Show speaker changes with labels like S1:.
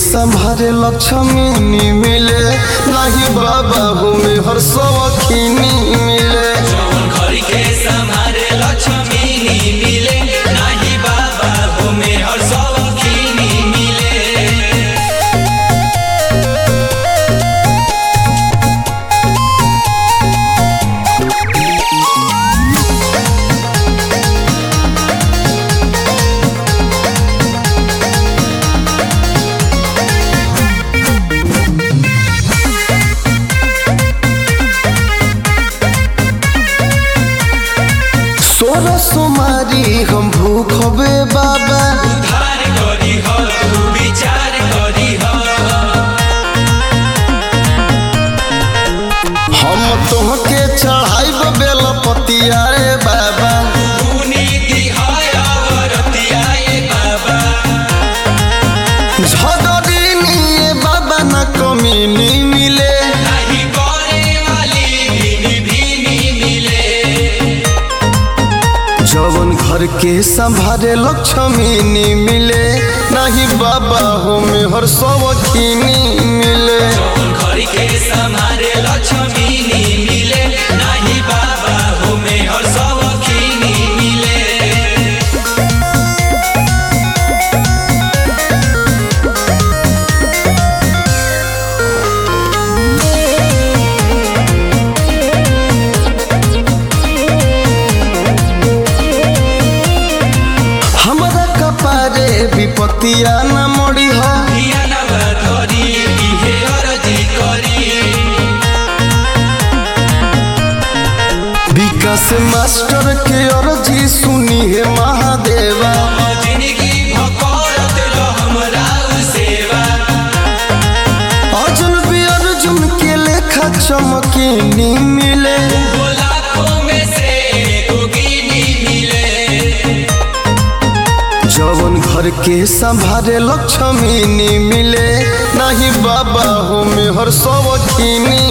S1: संभारे लक्ष्मी नी मिले नहीं बाबा हो में हर सवखीनी मिले
S2: जौन घर के संभारे लक्ष्मी नी मिले नाही बाबा हो में हर सवखीनी मिले
S1: सोरह सोमारी हम भूख बे बाबा
S2: उधार करी हो तू विचार करी हो
S1: हम तोहके चढ़ाइब बेल पतिया रे बाबा
S2: पुनीति है अवरतिया ये बाबा
S1: झगड़ीनी ये बाबा न कमीनी मिले
S2: नाही करे वाली भीनी भीनी मिले
S1: जवन घर के संभारे लक्ष्मी नी मिले नहीं बाबा हो में हर सवखीनी मिले
S2: जौन घर के संभारे लक्ष्मी नी मिले नाही बाबा हो में हर सवखीनी मिले
S1: हमारा कपारे विपतिया न मोड़ी हो
S2: दिया नवा धरी इहे अरजी करी
S1: विकास मास्टर के अर्जी सुनी है महादेवा
S2: जिंदगी भकरत रह हमरा सेवा
S1: अर्जुन भी अर्जुन के लेखा चमकीनी मिले
S2: लाखों में से एगो गिनी मिले
S1: जवन घर के संभारे लक्ष्मी नी मिले नहीं बाबा हो में हर सवखीनी